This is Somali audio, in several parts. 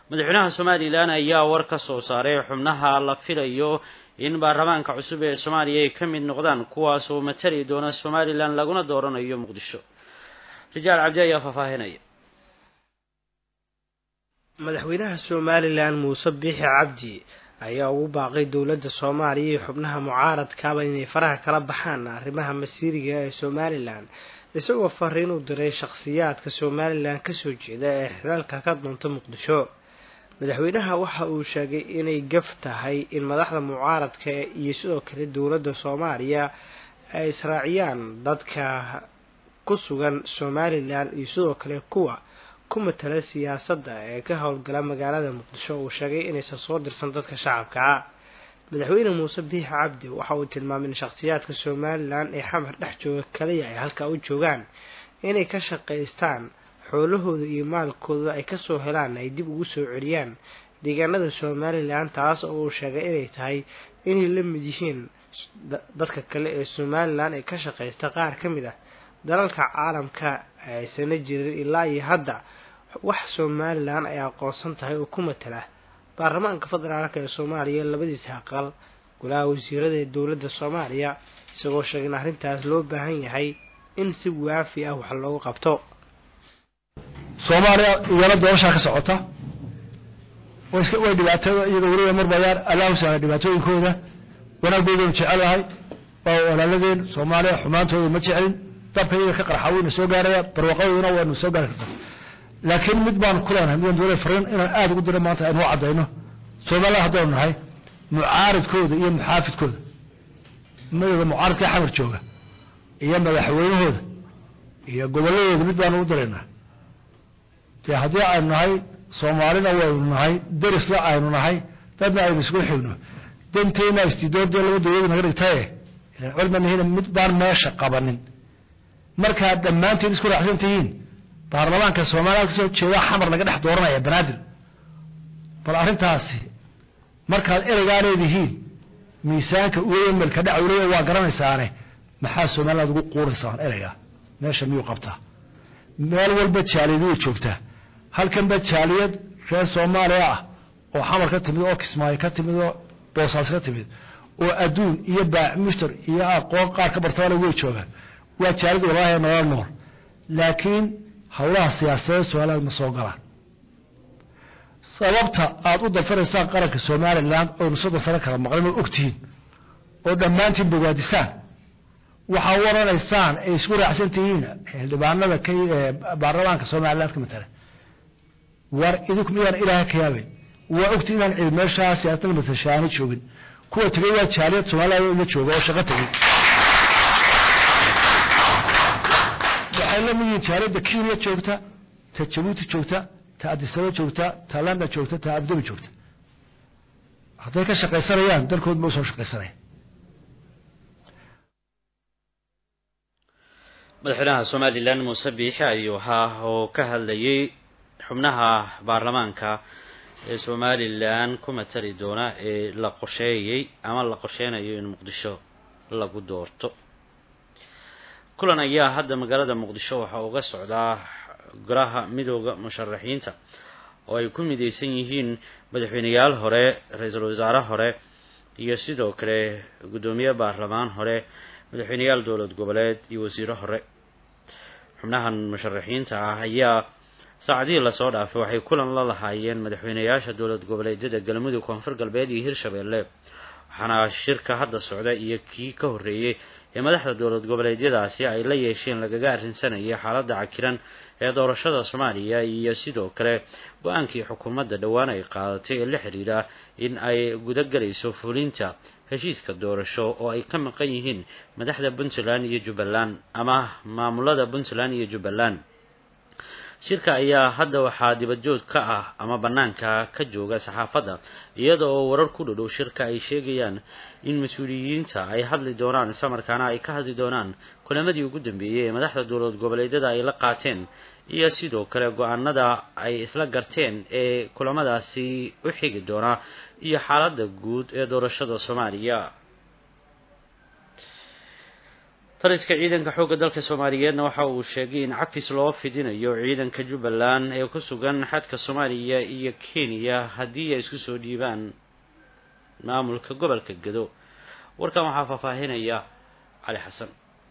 madaxweynaha somalilan ayaa war ka soo saaray xubnaha la filayo in baarlamaanka cusub ee soomaaliya ay ka mid noqdaan kuwaas oo matali doona somalilan laguna dooranayo muqdisho rijaal cabdi ayaa faahfaahinaya madaxweynaha somalilan muuse biixi cabdi ayaa ugu baaqay dowladda soomaaliya iyo xubnaha mucaaradkaaba inay faraha kala baxaan arrimaha masiiriga ee somalilan isagoo fariin u diray shakhsiyaadka somalilan kasoo jeeda ee xilaalka ka doonta muqdisho madaxweynaha waxa uu sheegay inay gaf tahay in madaxda mucaaradka iyo sidoo kale dowladda soomaaliya ay israaciyaan dadka ku sugan somalilan iyo sidoo kale kuwa ku matala siyaasadda ee ka howlgala magaalada muqdisho uu sheegay inaysan soo dirsan dadka shacabka madaxweyne muuse biixi cabdi waxa uu tilmaamay in shakhsiyaadka somalilan ee xamar dhex jooga kaliya ay halkaa u joogaan inay ka shaqaystaan xoolahooda iyo maalkooda ay kasoo helaan ay dib ugu soo celiyaan deegaanada somalilan taas oo uu sheegay inay tahay inay la mid yihiin dadka kale ee somalilan ee ka shaqaysta qaar ka mid ah dalalka caalamka aysana jirin ilaa iyo hadda wax somalilan ay aqoonsan tahay oo ku matala baarlamaanka federaalk ee soomaaliya labadiisa aqal golaha wasiirada ee dowladda soomaaliya isagoo sheegay in arrintaas loo baahan yahay in si waafi ah wax loogu qabto soomaaliya iyana doorashaa ka socota way dhibaatada iyaga weliba marbayaan allahu saala dhibaatooyinkooda wanaaggoodanu jecelahay waa walaaladeen soomaaliya xumaantooda ma jecelin dabka iyaga ka qarxa wayna soo gaaraya barwaqadooduna waynu soo gaari karta laakiin mid baan ku leenahay midaan doonay fariin inaan aada ugu diro maanta aynu u caddayno soomaalida haddaynu nahay mucaaridkooda iyo muxaafidkooda madooda mucaaridka xamar jooga iyo madaxweynahooda iyo gobolladooda mid baanu u diraynaa dee haddii aynu nahay soomaalina waynu nahay derisla aynu nahay dadna aynu isku xigno danteyna istidoodee laba dawladu naga dhigtaye cilmanihina mid baan meesha qabanin markaad dhammaantiin isku raacsan tihiin baarlamaanka soomaaliya kasoo jeeda xamar laga dhex dooranaya banaadir bal arrintaasi markaad ereygaa leedihiin miisaanka umelka dhacwleya waa garanaysaane maxaa somaliland ugu quuraysaan ereygaa meesha miyuu qabtaa meel walba jaaliyad way joogtaa halkanba jaaliyad reer soomaaliya ah oo xamar ka timid oo kismaayo ka timid oo boosaas ka timid oo adduun iyo baacmushtar iyo aqoon qaar ka bartabale way joogaan waa jaaliyad walaahi nolol nool laakiin howlaha siyaasadeed somaliland ma soo galaan sababta aada u dafaraysaan qaranka somalilan oynu soddon sano kala maqlin oo ogtihiin oo dhammaantiin bogaadisaan waxaa u oranaysaan ay isku raacsan tihiin xildhibaanada ka baarlamaanka somaliland ka matala war idinku miyaan ilaaha ka yaabin waa ogti inaan cid meeshaa siyaasadda matashaani joogin kuwa tegay waa jaaliyad somaliland la jooga oo shaqo tegay waxay la mid yihiin jaaliyadda kenya joogta ta jabuuti joogta ta adisaba joogta ta london joogta ta abudabi joogta hadday ka shaqaysanayaan dalkood ma usoo shaqaysanaya madaxweynaha somalilan muuse biixi ayuu ahaa oo ka hadlayay xubnaha baarlamaanka ee somalilan ku matali doona ee la qorsheeyey ama la qorsheynayo in muqdisho lagu doorto kulan ayaa hadda magaalada muqdisho waxaa uga socdaa golaha midooda musharaxiinta oo ay ku mideysan yihiin madaxweyneyaal hore ra-iisul wasaare hore iyo sidoo kale guddoomiye baarlamaan hore madaxweyneyaal dowlad goboleed iyo wasiiro hore xubnahan musharaxiinta ah ayaa saacadihii lasoo dhaafay waxay kulan la lahaayeen madaxweyneyaasha dowlad goboleedyada galmudug koonfur galbeed iyo hirshabeelle waxaana shirka hadda socda iyo kii ka horreeyey ee madaxda dowlad goboleedyadaasi ay la yeesheen lagaga arrinsanayay xaaladda cakiran ee doorashada soomaaliya iyo sidoo kale go-aankii xukuumadda dhowaan ay qaadatay ee la xidhiidha in ay gudagelayso fulinta heshiiska doorasho oo ay ka maqan yihiin madaxda puntland iyo jubbaland ama maamulada puntland iyo jubbaland shirka ayaa hadda waxaa dibadjoog ka ah ama bannaanka ka jooga saxaafadda iyada oo warar ku dhodhow shirka ay sheegayaan in mas-uuliyiinta ay hadli doonaan islamarkaana ay ka hadli doonaan kulamadii ugu dambeeyey ee madaxda dowlad goboleedyada ay la qaateen iyo sidoo kale go-aanada ay isla garteen ee kulamadaasi u xigi doona iyo xaaladda guud ee doorashada soomaaliya taliska ciidanka xoogga dalka soomaaliyeedna waxa uu sheegay in cafis loo fidinayo ciidanka jubbaland ee ku sugan xadka soomaaliya iyo kenya haddii ay isku soo dhiibaan maamulka gobolka gedo warkan waxaa faahfaahinaya cali xasan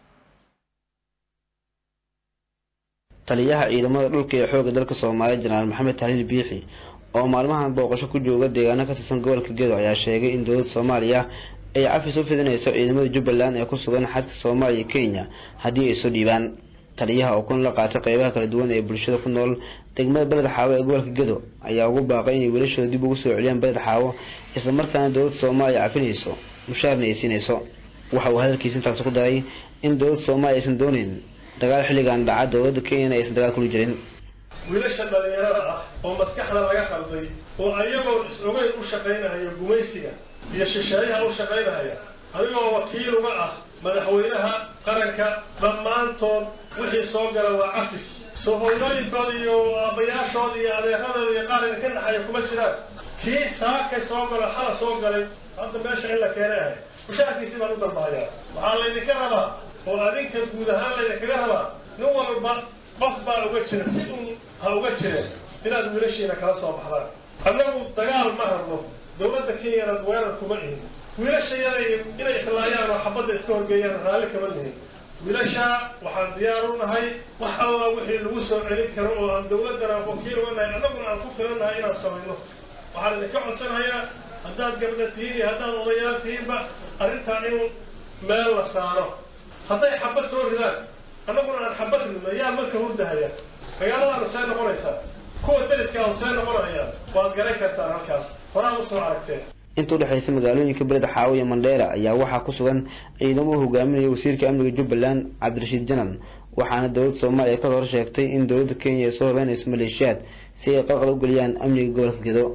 taliyaha ciidamada dhulka ee xoogga dalka soomaaliya jenaraal maxamed tahliil biixi oo maalmahan booqasho ku jooga deegaano ka tirsan gobolka gedo ayaa sheegay in dowladda soomaaliya ay cafis u fidinayso ciidamada jubbaland ee ku sugan xadka soomaaliya iyo kenya haddii ay soo dhiibaan taliyaha oo kun la qaatay qeybaha kala duwan ee bulshada ku nool degmada beled xaawo ee gobolka gedo ayaa ugu baaqay inay wiilashooda dib ugu soo celiyaan beled xaawo islamarkaana dowladda soomaaliya cafinayso mushaarna ay siinayso waxa uu hadalkiisa intaasi ku daray in dowladda soomaaliya aysan dooneyn dagaal xilligan dhaca dowladda kenyana aysan dagaal kula jirin wiilasha dhalinyarada ah oo maskaxda laga qalday oo ayagoo is-ogeyn u shaqaynahaya gumaysiga iyo shisheeyaha u shaqaynahaya adigoo wakiil uga ah madaxweynaha qaranka dhammaantood wixii soo gala waa cafis soo hooyooyinkooda iyo aabbayaashooda iyo adeeradooda iyo qaarina ka naxaya kuma jiraan kii saakay soo galo xala soo galay hadda meesha in la keenay ahay mushaarkiisii baan u dalbahayaa waxaa laydinka rabaa oo adinka guud ahaan laydinkaga rabaa nin walba qof baa uga jira si un ha uga jireen inaad wiilashiina kala soo baxdaan annagu dagaal ma rabno dowladda kenyana weerar kuma ihin wiilashayada inay islaayaan oo xabadda iska horgeeyaan raalli kama lihin wiilasha waxaan diyaar u nahay wax alla wixii lagu soo celin karo oo aan dowladdana wakiil uga nahay annaguna aan ku filan nahay inaan samayno waxaan idinka codsanayaa haddaad gabdha tihiin iyo haddaad odayaal tihiinba arrintaa in meel la saaro hadday xabad soo ridaan annaguna aan xabad ridno yaa marka hurdahaya magaaladaanu see noqonaysaa kuwa dariska see noqonayaan waad garan kartaan halkaas horaa usoo aragteen inta udhexaysa magaalooyinka beled xaawo iyo mandheera ayaa waxaa ku sugan ciidamo u hogaaminaya wasiirka amniga jubbaland cabdirashiid janan waxaana dowladda soomaaliya ka hor sheegtay in dowladda kenya ay soo hogaanayso maleeshiyaad si ay qalqal u geliyaan amniga gobolka gedo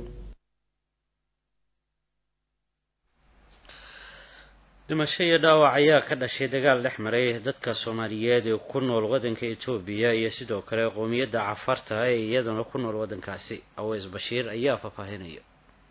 dhimasho iyo dhaawac ayaa ka dhashay dagaal dhex maray dadka soomaaliyeed ee ku nool waddanka etoobiya iyo sidoo kale qowmiyadda cafarta ee iyaduna ku nool waddankaasi aweys bashiir ayaa faahfaahinaya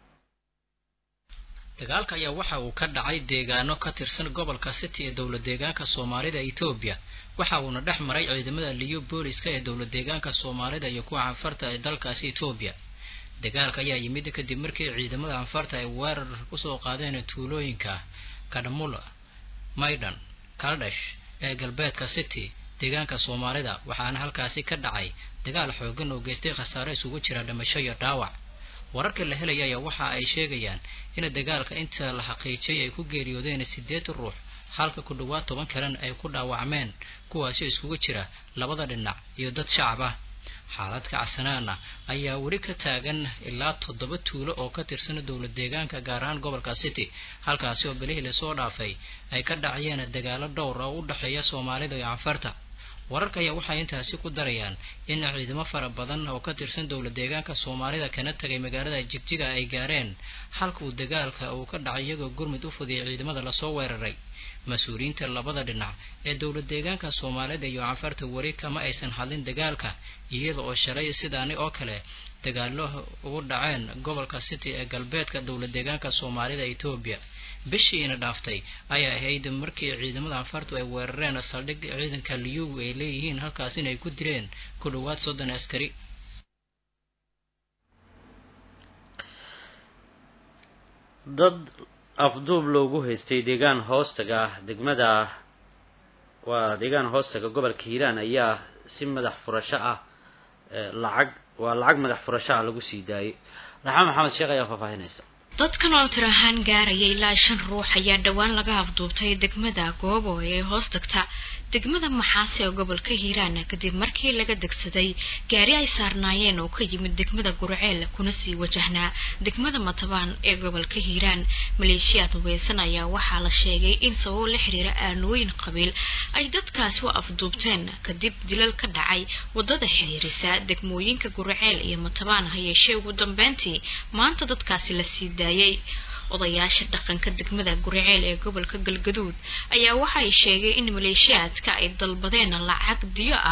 dagaalka ayaa waxa uu ka dhacay deegaano ka tirsan gobolka city ee dowlad deegaanka soomaalida etoobiya waxa uuna dhex maray ciidamada liyu booliska ee dowlad deegaanka soomaalida iyo kuwa canfarta ee dalkaasi etoobiya dagaalka ayaa yimid kadib markii ciidamada canfarta ay weerar kusoo qaadeen tuulooyinka kadhamula maydhan kaldhesh ee galbeedka city deegaanka soomaalida waxaana halkaasi ka dhacay dagaal xoogan oo geystay khasaare isugu jira dhimasho iyo dhaawac wararka la helaya ayaa waxa ay sheegayaan in dagaalka inta la xaqiijiyay ay ku geeriyoodeen siddeed ruux halka ku dhowaad toban kalena ay ku dhaawacmeen kuwaasi iskugu jira labada dhinac iyo dad shacab ah xaaladka casanaana ayaa weli ka taagan ilaa toddoba tuulo oo ka tirsan dowlad deegaanka gaar ahaan gobolka city halkaasi oo bilihii lasoo dhaafay ay ka dhacayeen dagaalo dhowr oo u dhexeeya soomaalida iyo canfarta wararka ayaa waxay intaasi ku darayaan in ciidamo fara badan oo ka tirsan dowlad deegaanka soomaalida kana tagay magaalada jigjiga ay gaareen halka uu dagaalka uu ka dhacay iyagoo gurmud u fudiyay ciidamada lasoo weeraray mas-uuliyiinta labada dhinac ee dowlad deegaanka soomaalida iyo canfarta weli kama aysan hadlin dagaalka iyada oo shalay sidaani oo kale dagaalo ugu dhaceen gobolka city ee galbeedka dowlad deegaanka soomaalida etoobiya bishiina dhaaftay ayaa ahayd markii ciidamada canfartu ay weerareen saldhig ciidanka liyugu ay leeyihiin halkaas inay ku dileen ku dhowaad soddon askari dad afduub loogu haystay deegaan hoostaga degmada waa deegaan hoostaga gobolka hiiraan ayaa si madax furasho ah lacag waa lacag madax furasho ah lagu sii daayay raxmaan maxamed sheekh ayaa faahfaahinaysa dadkan oo tir ahaan gaaraya ilaa shan ruux ayaa dhowaan laga afduubtay degmada goobo ee hoos tagta degmada maxaase ee gobolka hiiraan kadib markii laga degsaday gaari ay saarnaayeen oo ka yimid degmada gurceel kuna sii wajahnaa degmada matabaan ee gobolka hiiraan maleeshiyaad hubeysan ayaa waxaa la sheegay in sababo la xiriira aanooyin qabiil ay dadkaasi u afduubteen kadib dilal ka dhacay wadada xiriirisa degmooyinka gurceel iyo matabaan hayeeshee ugu dambeyntii maanta dadkaasi la sii daayay odayaasha dhaqanka degmada guriceel ee gobolka galgaduud ayaa waxay sheegay in maleeshiyaadka ay dalbadeen lacag diyo ah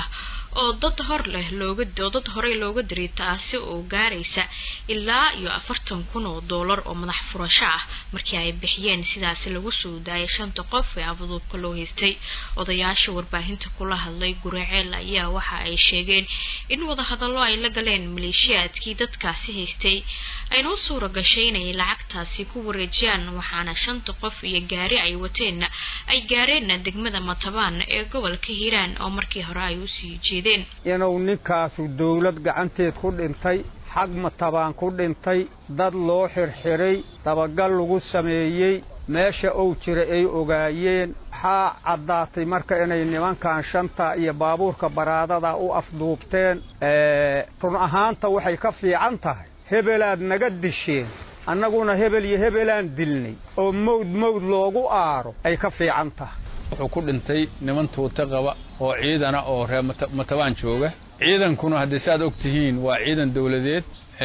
oo dad hor leh looga oo dad horey looga diray taasi oo gaaraysa ilaa iyo afartan kun oo doolar oo madax furasho ah markii ay bixiyeen sidaasi lagu soo daayay shanta qof ee afduubka loo haystay odayaasha warbaahinta kula hadlay guraceel ayaa waxa ay sheegeen in wadahadallo ay la galeen maleeshiyaadkii dadkaasi haystay ayna u suura gashay inay lacagtaasi ku wareejiyaan waxaana shanta qof iyo gaari ay wateenna ay gaareen degmada matabaan ee gobolka hiiraan oo markii hore ay usii jeedeen inuu ninkaasu dawlad gacanteed ku dhintay xag matabaan ku dhintay dad loo xirxiray dabagal lagu sameeyey meesha uu jira ay ogaayeen waxaa caddaatay marka inay nimankan shanta iyo baabuurka baraadada u afduubteen run ahaanta waxay ka fiican tahay hebelaad naga disheen annaguna hebel iyo hebelaan dilnay oo mawd mawd loogu aaro ay ka fiican tahay wuxuu ku dhintay niman tuute qaba oo ciidana oo reer matabaan jooga ciidankuna haddii saaad og tihiin waa ciidan dawladeed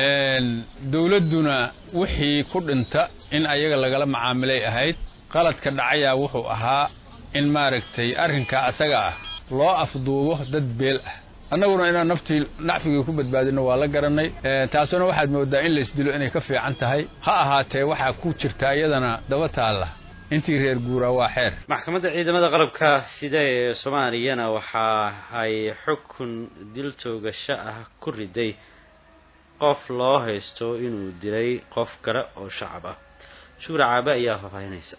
dawladduna wixii ku dhinta in ayaga lagala macaamilay ahayd qaladka dhacayaa wuxuu ahaa in maaragtay arrinkaa asaga ah loo afduubo dad beel ah annaguna inaan naftii nacfigii ku badbaadino waa la garannay taasuna waxaad mooddaa in laysdilo inay ka fiican tahay ha ahaatee waxaa ku jirta iyadana daba taalla intii reer guuraa waa xeer maxkamadda ciidamada qalabka sida ee soomaaliyana waxa ay xukun dil toogasho ah ku riday qof loo haysto inuu dilay qof kale oo shacab ah shuura caabe ayaa faahfaahinaysa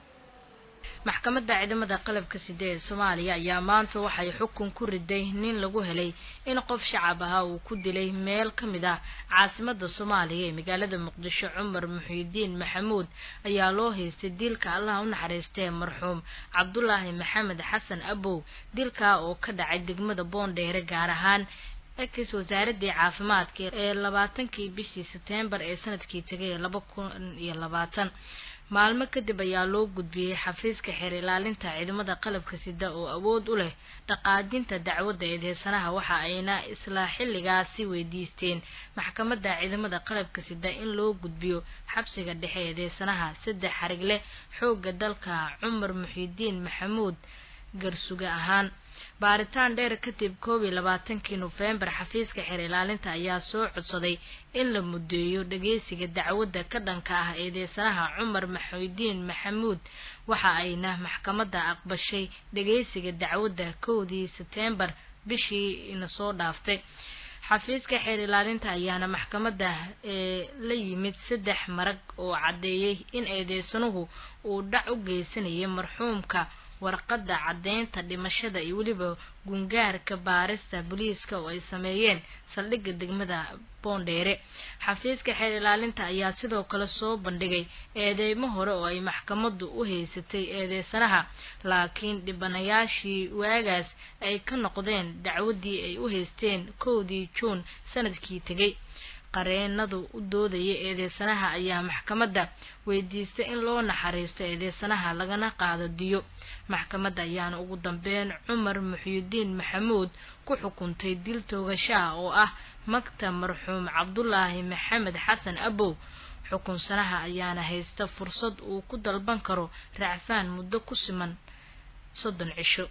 maxkamadda ciidamada qalabka side ee soomaaliya ayaa maanta waxay xukun ku riday nin lagu helay in qof shacab ahaa uu ku dilay meel ka mid ah caasimada soomaaliya ee magaalada muqdisho cumar muxiidiin maxamuud ayaa loo haystay dilka allaha u naxariistee marxuum cabdulaahi maxamed xasan abow dilkaa oo ka dhacay degmada boondheere gaar ahaan ex wasaaradii caafimaadka ee labaatankii bishii seteembar ee sanadkii tegay laba kun iyo labaatan maalmo kadib ayaa loo gudbiyey xafiiska xeer ilaalinta ciidamada qalabka sida oo awood u leh dhaqaajinta dacwadda eedeysanaha waxa ayna isla xilligaasi weydiisteen maxkamadda ciidamada qalabka sida in loo gudbiyo xabsiga dhexe eedeysanaha saddex xarigle xoogga dalka cumar muxiidiin maxamuud garsuga ahaan baaritaan dheer kadib koob iyo labaatankii nofembar xafiiska xeer ilaalinta ayaa soo codsaday in la muddeeyo dhageysiga dacwadda ka dhanka ah eedeysanaha cumar maxuudiin maxamuud waxa ayna maxkamadda aqbashay dhageysiga dacwadda kowdii seteembar bishii ina soo dhaaftay xafiiska xeer ilaalinta ayaana maxkamadda ee la yimid saddex marag oo caddeeyey in eedeysanuhu uu dhac u geysanayay marxuumka warqadda caddeynta dhimashada iyo weliba gungaarka baarista booliiska oo ay sameeyeen saldhigga degmada boondheere xafiiska xeer ilaalinta ayaa sidoo kale soo bandhigay eedeymo hore oo ay maxkamaddu u haysatay eedeysanaha laakiin dhibanayaashii waagaas ay ka noqdeen dacwaddii ay u haysteen kowdii juun sanadkii tegay qareenadu u doodaya eedeysanaha ayaa maxkamadda weydiistay in loo naxariisto eedeysanaha lagana qaado diyo maxkamadda ayaana ugu dambeyn cumar muxyidiin maxamuud ku xukuntay dil toogashaha oo ah magta marxuum cabdulaahi maxamed xasan abow xukunsanaha ayaana haysta fursad uu ku dalban karo racfaan muddo ku siman soddon cisho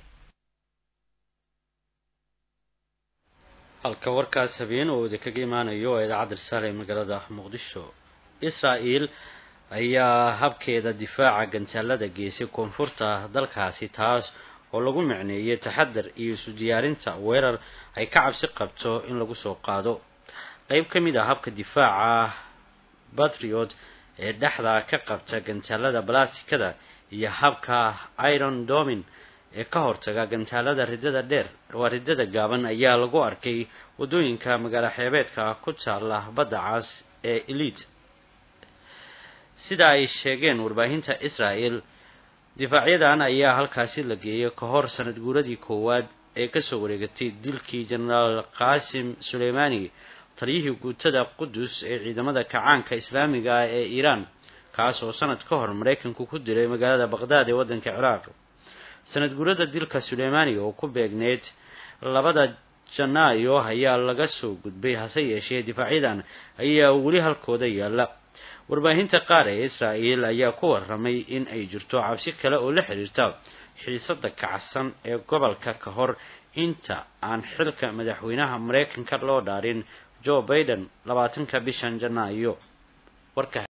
halka warkaas habeen oo idinkaga imaanayo oo idaacadda risaale ee magaalada muqdisho israa-el ayaa habkeeda difaaca gantaalada geysay koonfurta dalkaasi taas oo lagu micneeyay taxadar iyo isu diyaarinta weerar ay ka cabsi qabto in lagu soo qaado qeyb ka mid ah habka difaaca batriot ee dhexda ka qabta gantaalada balastikada iyo habka iron domin ee ka hortaga gantaalada ridada dheer waa ridada gaaban ayaa lagu arkay waddooyinka magaalo xeebeedka ku taala badda cas ee elite sida ay sheegeen warbaahinta israel difaacyadan ayaa halkaasi la geeyay ka hor sanad guuradii koowaad ee kasoo wareegatay dilkii jenaraal qaasim suleymaani taliyihii guutada qudus ee ciidamada kacaanka islaamiga ah ee iiraan kaas oo sanad ka hor maraykanku ku dilay magaalada baqdaad ee waddanka ciraaq sanad guurada dilka suleymaani oo ku beegneyd labada janaayo ayaa laga soo gudbay hase yeeshee difaacyadan ayaa weli halkooda yaalla warbaahinta qaar ee israa'el ayaa ku warramay in ay jirto cabsi kale oo la xiriirta xiisada kacsan ee gobolka ka hor inta aan xilka madaxweynaha maraykanka loo dhaarin joe biden labaatanka bishan janaayo warka